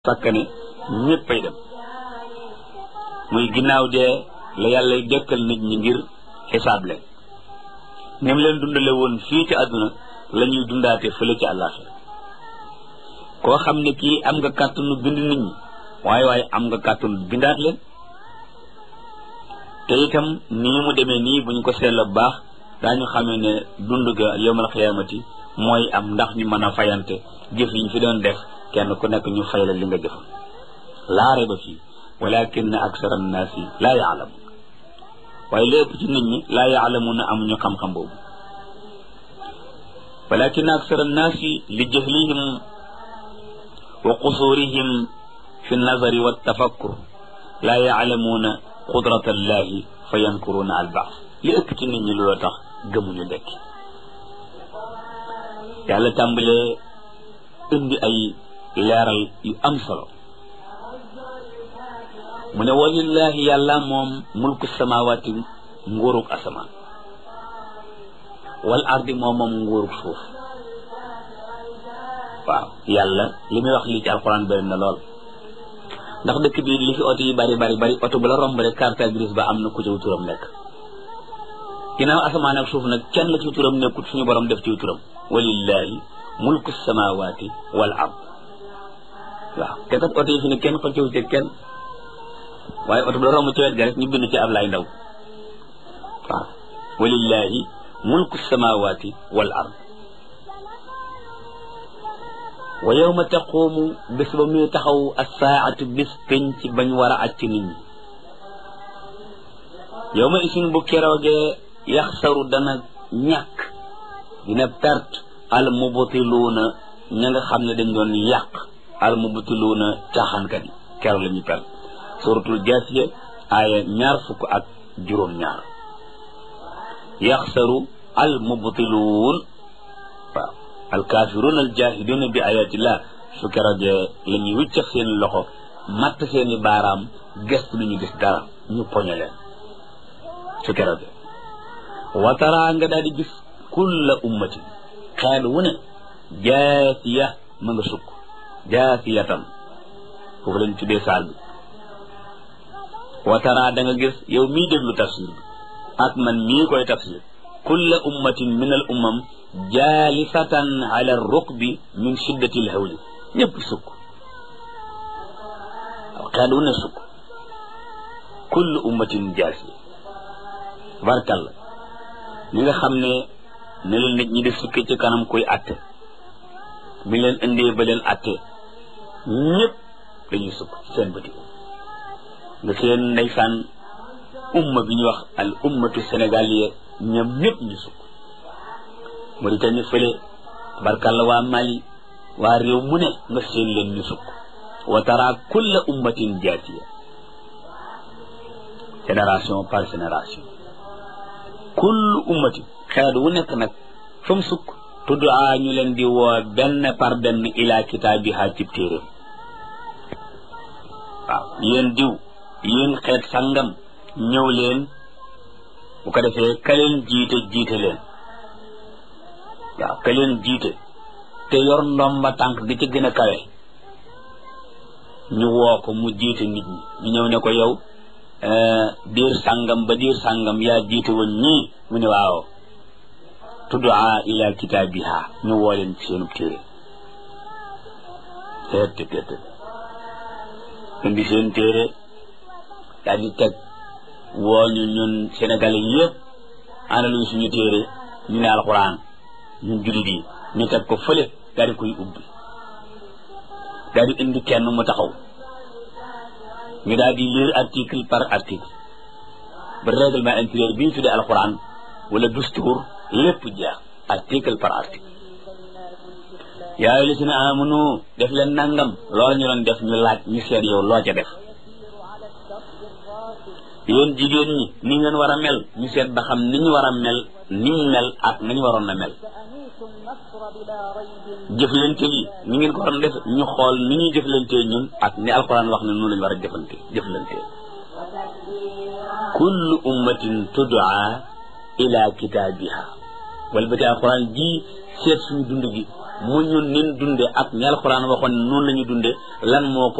sàkkane ñéppay dem muy ginnaaw dee la yàlla dekkal nit ñi ngir xisaab leen ñoom leen dundale woon fii ci àdduna la ñuy dundaate fële ci àllaaxira koo xam ne kii am nga kàttanu bind nit ñi waaye waaye am nga kàttanu bindaat leen te itam nii mu demee nii buñ ko seetla bu baax daañu xamee ne dund ga yowmal xiyaamati mooy am ndax ñu mën a fayante jëf yi ñu fi doon def kenn ku nekk ñu fay la li nga jëfal laa rayba fii walakin aksara annaasi laa yaalamu waaye lépp ci nit ñi laa yaalamuuna amuñu xam-xam boobu walakin aksara annaasi li jahlihim wa qusurihim fi nazari wa tafakkur laa yaalamuuna qudrata allahi fa yankuruuna al baas li ëpp ci nit ñi loolu tax gëmuñu dekki yàlla tàmbalee indi ay leeral yu am solo mu ne walillahi yàlla moom mulku samawati nguurug asamaan wal ardi moom moom nguurug suuf waaw yàlla li muy wax lii ci alxuraan bëri na lool ndax dëkk bi li fi oto yi bari bari bari oto bu la romb rek carte grise ba am na ku ci turam nekk ginnaaw asamaan ak suuf nag kenn la ci turam nekkut suñu borom def ci turam walillahi mulku samawati wal ard waaw te kat oto yi fi ne kenn xëccëw ci kenn waaye oto bi la romb ci wet ga rek ñu bind ci Ablaay Ndaw waaw walillahi mulku samawati wal ard wa yawma taqumu bés ba muy taxaw assaatu bis penc bañ war a acc nit ñi yawma isin bu keroogee yaxsaru dana ñàkk dina perte al mubtiluuna ña nga xam ne dañ doon yàq al mubtiluuna caaxaankat yi keroog la ñu perte suratul jaasiya aaya ñaar fukk ak juróom-ñaar yaxsaru al mubtiluun waaw al kaafiruun al jaahiduuna bi ayatillah su keroogee la ñuy wiccax seen loxo matt seeni baaraam gëstu lu ñu gis dara ñu poñe leen su keroogee watara nga daal di gis kulla ummatin xeet wu ne jaasiya ma nga sukk jaasiyatan foofu lañ tuddee saal bi watara da nga gis yow mii déglu tafsir bi ak man mii koy tafsir kulla ummatin min al ummam jaalisatan ala rukbi min shiddati l hawli ñëpp sukk waaw xeet wu ne sukk kulla ummatin jaasiya barkalla ñi nga xam ne ne leen nit ñi di sukki ci kanam kuy atte bi leen indee ba leen atte ñëpp dañuy sukk seen bëti nga seen ndeysaan umma bi ñuy wax al ummatu sénégaliya ñoom ñëpp ñu sukk Mauritanie fële barkalla waa Mali waa réew mu ne nga seen leen ñu sukk wa tara kulla ummatin jaatiya génération par génération kullu ummati xeet wu nekk nag fa mu sukk tudd a ñu leen di woo benn par benn ila kitaabiha cib téeréem waaw yéen diw yéen xeet sangam ñëw leen bu ko defee ka leen jiite jiite leen waaw ka leen jiite te yor ndomba tànk gi ci gën a kawe ñu woo ko mu jiite nit ñi ñu ñëw ne ko yow diir sàngam ba diir sàngam yaa jiite woon ñii mu ne waaw tuddaa ila kitaabiha ñu woo leen ci seenub téere teet te teet indi seen téere daal di teg woo ñu ñun sénégalais yëpp ana luñ suñu téere ñu ne alxuraan ñun jullit yi ñu teg ko fële daal di koy ubbi daal di indi kenn mu taxaw ñu daal di lire article par article ba règlement intérieur bi ñu tuddee alxuraan wala dustuur lépp jeex article par article yaa ayyuhal lazina amanu def leen nangam loolu ñu doon def ñu laaj ñu seet yow loo ca def yéen jigéen ñi ni ngeen war a mel ñu seet ba xam ni ñu war a mel niñ mel ak nañu waroon a mel jëflante yi ni ngeen ko waroon def ñu xool ni ñuy jëflante ñun ak ni alquran wax ne noonu lañu war a jëflante jëflante kullu ummatin tud'a ila kitaabiha wala ba ci alquran ji seet suñu dund gi mu ñun nin dunde ak ñi alxuraan waxoon noonu la ñu dunde lan moo ko